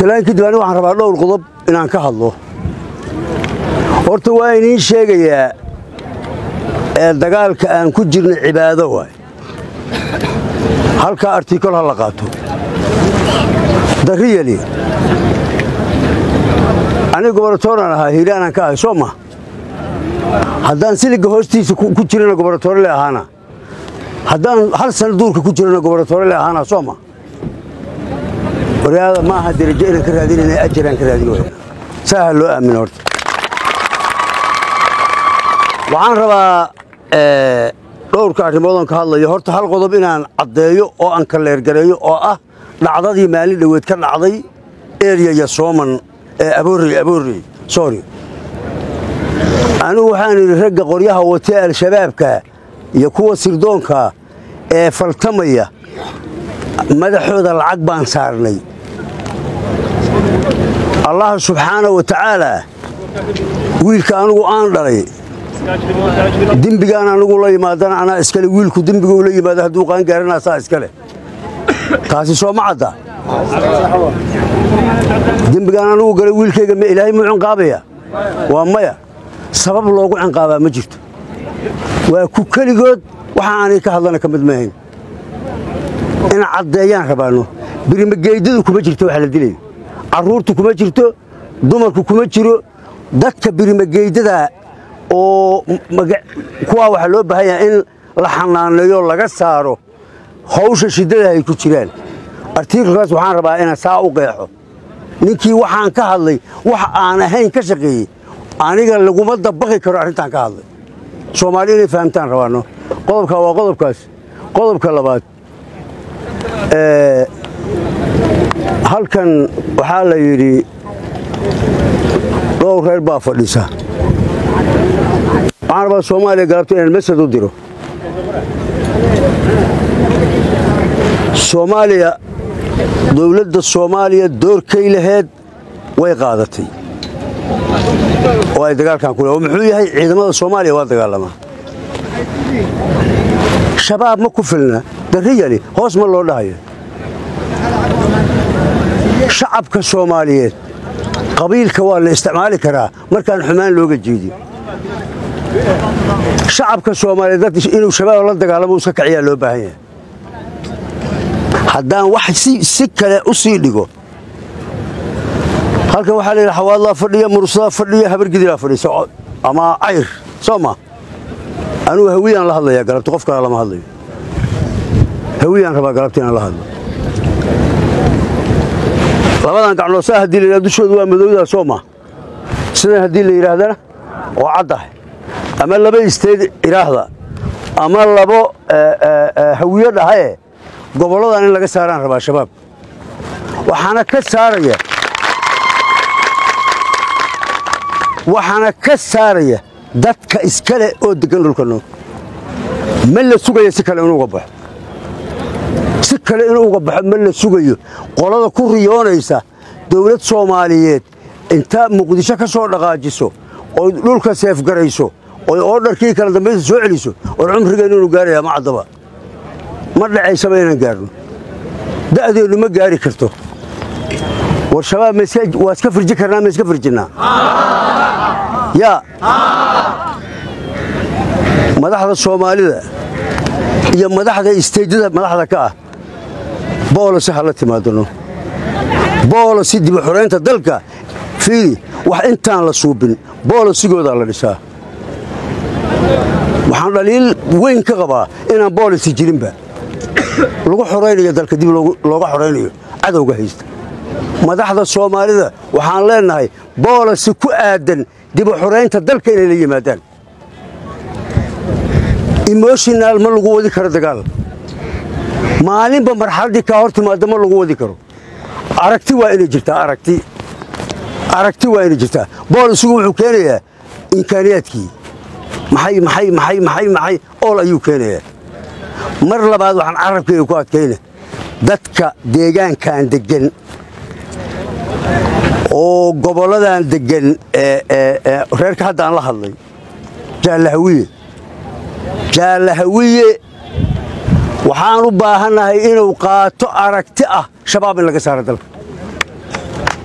salaan kadib aniga waxaan rabaa dhowr qodob inaan ka hadlo horta waa idiin sheegayaa ee dagaalka aan ku jirna cibaado waay halkaa artikol ha la qaato darriyali aniga gobaratooraan ahaa hiiraanaan ka ahay soo ma haddaan siliga hoostiisa ku jirana gobaratoorele ahaana haddaan hal sana duurka ku jirana gobaratoorele ahaana soo ma waryaada ma aha derajo inaan ka raadinayna ajaraan ka raadin wayna saaha loo aamina horta waxaan rabaa dhowrka arrimoodon ka hadlayo horta hal qodob inaan caddeeyo oo aan kaleergareeyo oo ah dhacdadii maalin dhoweed ka dhacday eryaya sooman ee aboorey aboorey sorry anigu waxaan idhi ragga qoryaha watee al-shabaabka iyo kuwa sirdoonka ee faltamaya madaxooda lacag baan saarnay allah subxaana wa tacaalaa wiilka anigu aan dhalay dembigaan anigu la yimaadana anaa iskale wiilku dembigu la yimaado hadduu qaangaaranaa saa iskale taasi soo ma cadda dembigaan anigu galay wiilkayga ma ilaahay muu cinqaabaya waa maya sabab loogu cinqaabaa ma jirto waa ku keligood waxa aanay ka hadlana ka mid maahayn in caddeeyaan rabaanno birimageydadu kuma jirto wax la dilayo carruurtu kuma jirto dumarku kuma jiro dadka birimageydada oo kuwaa waxaa loo baahan yaha in la xanaaneeyo laga saaro hawsha shiddada ay ku jiraan artiikalkaas waxaan rabaa inaan saa u qeexo ninkii waxaan ka hadlay wax aan ahayn ka shaqeeyey aniga laguma dabaqi karo arrintaan ka hadlay soomaali inay fahamtaan rabaanno qodobkaa waa qodobkaas qodobka labaad halkan waxaa la yidhi dhowr reer baa fadhisa waxaan rabaa soomaaliya galabta inaan masad u diro soomaaliya dowladda soomaaliya doorkay laheed way qaadatay oo ay dagaalkan ku oo muxuu yahay ciidamada soomaaliya waa dagaalamaa shabaab ma ku filna darriyali hoos ma loo dhahayo shacabka soomaaliyeed qabiilka waa la isticmaali karaa markaan xumaan looga jeedin shacabka soomaaliyeed inuu shabaab la dagaalamo iska kaciyaa loo baahan yahay haddaan wax si kale u sii dhigo halkan waxaa layidhi xawaadlaa fadhiya mursadaa fadhiya habargidilaa fadhiisa ama cayr soo ma anugu hawiyaan la hadlayaa galabta qof kale lama hadlayo hawiyaan rabaa galabta inaan la hadlo labadan gacnood saa haddii la yidhahdo dushooda waa madowdaa soo ma sidan haddii la yidhaahdana oo caddahay ama laba isteed iraahda ama labo hawiyo dhahaye gobolladan in laga saaraan rabaa shabaab waxaana ka saaraya waxaana ka saaraya dadka iskale oo deggan dhulka noog ma la sugaya si kale inuu uga baxo si kale inuu uga baxo ma la sugayo qolada ku riyoonaysa dawlad soomaaliyeed inta muqdisho ka soo dhaqaajiso oy dhulka seefgarayso oy oodharkii kala dambaysa soo celiso war cumrigeennu inu gaarayaa ma caddaba ma dhacaysaba inaan gaarno da'deennu ma gaari karto war shabaab waa iska firji karnaa ma iska firjinnaa yaa madaxda soomaalida iyo madaxda isteydyada madaxda ka ah boolosi ha la timaadano boolosi dib u xoraynta dalka fiidi wax intaan la suubin boolosigoodaa la dhisaa waxaan dhaliil weyn ka qabaa inaan boolisi jirinba lagu xoraynayo dalka dib looga xoraynayo cadowga haysta madaxda soomaalida waxaan leennahay boolisi ku aadan dib u xoraynta dalka inay la yimaadaan emoshonal ma lagu wadi karo dagaal maalinba marxaladdii kaa hor timaadda ma lagu wadi karo aragti waa inay jirtaa aragti aragti waa inay jirtaa boolisigu wuxuu keenayaa imkaaniyaadkii maxay maxay maxay maxay maxay ool ayuu keenayaa mar labaad waxaan carabkayga ku adkayna dadka deegaankan deggan oo gobolladan deggan reerka hadda aan la hadlay jaallahawiye jaallahawiye waxaan u baahannahay inuu qaato aragti ah shabaab in laga saaro dalka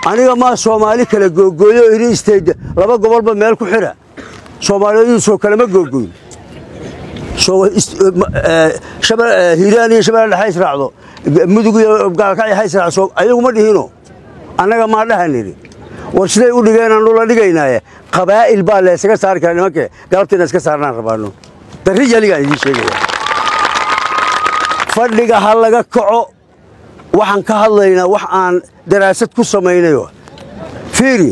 aniga maa soomaali kala googooyo iri istayda laba gobolba meel ku xidha soomaaliyeedu soo kalema googooyn hiiraan iyo shabeelle dhexe israacdo mudug iyo gaalkacyo ha israacso ayaguma dhihino annaga maa dhaha nidhi war siday u dhigeenaanu la dhigaynaaye qabaa'il baa laysaga saari kara nimankee galabtiina iska saarnaan rabaano darri yaligaan idiin sheegaya fadhiga ha laga kaco waxaan ka hadlaynaa wax aan daraasad ku samaynayo fiiri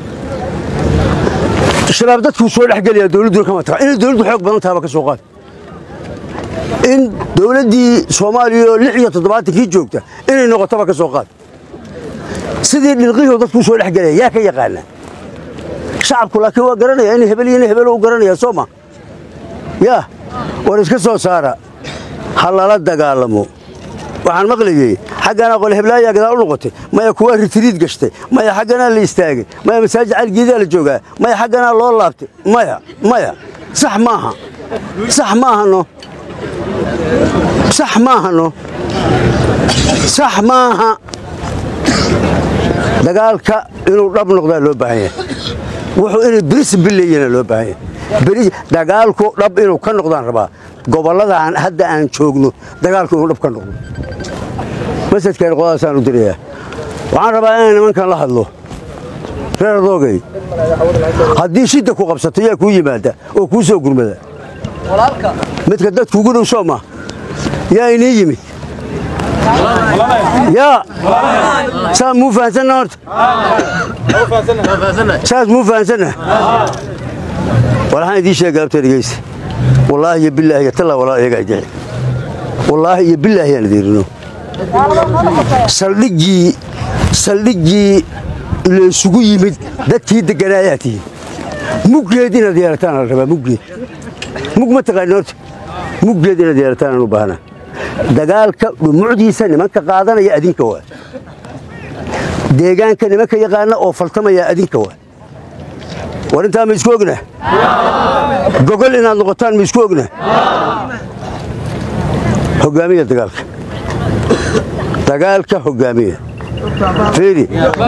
shabaab dadkuu soo dhexgelaya dowladduna kama taga inay dowladdu xoog badan tahaba ka soo qaad in dowladdii soomaaliya oo lix iyo toddobaatankii joogta inay noqotaba ka soo qaad sidii dhilqihii dadkuu soo dhexgelaya yaa ka yaqaana shacabku laakiin waa garanaya in hebel iyo in hebel u garanaya soo ma yaa war iska soo saara ha lala dagaalamo waxaan maqlayey xaggana qole heblaayaa gadaal u noqotay maya kuwaa ritriid gashtay maya xagganaa la istaagay maya masaajid caligeedaa la joogaa maya xagganaa loo laabtay maya maya sax maaha sax maahano sax maahano sax maaha dagaalka inuu dhab noqdaa loo baahan yahay wuxuu inay brisbil leeyana loo baahan yahay dagaalku dhab inuu ka noqdaan rabaa gobollada aan hadda aan joogno dagaalku inuu dhab ka noqdo masadkan qodadaasaan u dirayaa waxaan rabaa inaan nimankan la hadlo reer doogay haddii shidda ku qabsato yaa kuu yimaada oo kuu soo gurmada midka dadkuugu dhow soo ma yaa inii yimid yaa saas muu fahansanna horta saas muu fahansanna waxaan idiin sheega abta dhegeysta wallaahi iyo bilaahi iyo tallaa walaa iyagaa idixi wallaahi iyo bilaahi aan idiirino saldhiggii saldhiggii laysugu yimid dadkii deganaayaa tihiin muggeed inaad yeelataan la rabaa muggeed mug ma taqaani horta muggeed inaad yeelataan aan u baahnaa dagaalka dhumucdiisa nimanka qaadanaya adinka waa deegaanka nimanka yaqaana oo faltamaya adinka waa war intaa ma isku ogna gogol inaad noqotaan ma isku ogna hogaamiya dagaalka dagaalka hogaamiya fiiri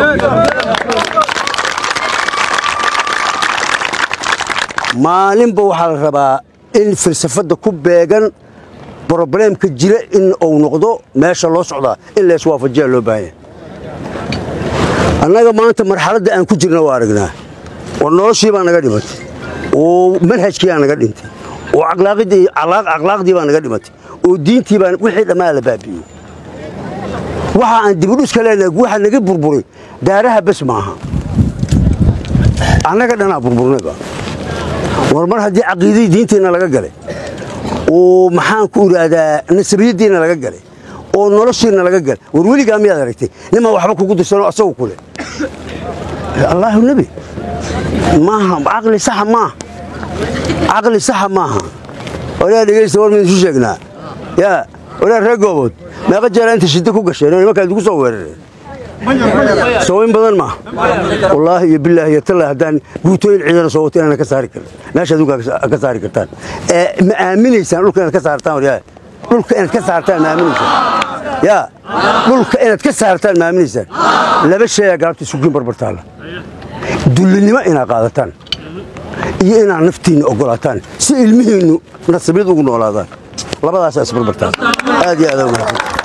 maalinba waxaa la rabaa in falsafadda ku beegan brobleemka jira in uu noqdo meesha loo socdaa in layswaafajiyaa loo baahanya annaga maanta marxaladda aan ku jirna waa aragnaa war noloshii baa naga dhimatay oo manhajkii baa naga dhintay oo akhlaaqdii baa naga dhimatay oo diintii baa wixii dhammaa la baabi'iyey waxa aan dibudhuska leenahay waxa naga burburay daaraha bes maaha annaga dhanaa burburnayba war mar haddii caqiidadii diinteenna laga galay oo maxaan ku idhaahdaa nasabiyaddiinna laga galay oo noloshiinna laga galay war weligaa miyaad aragtay nimaa waxba kugu dirsanoo asagu ku leh allaahu nebi maaha caqli saxa maaha caqli saxa maaha walaa dhegaysta war maynu isu sheegnaa yaa walaa reer goobood meeqa jeera inta shiddo ku gasheen oo nimankaa idigu soo weerareen sooweyn badan maaha wallaahi iyo bilaahi iyo tallaahi haddaan guutooyin ciidana soo wato inaan ka saari karin meesha adunka ka saari kartaan ma aaminaysaan dhulka inaad ka saartaan waryaa dhulka inaad ka saartaan ma aaminaysaan yaa dhulka inaad ka saartaan ma aaminaysaan laba sheeyaa galabta isugiin barbartaalla dullinimo inaad qaadataan iyo inaad naftiinna oggolaataan si ilmihiinnu nasabiyad ugu noolaadaan labadaasaa isbarbartaan aad iyo aad ugu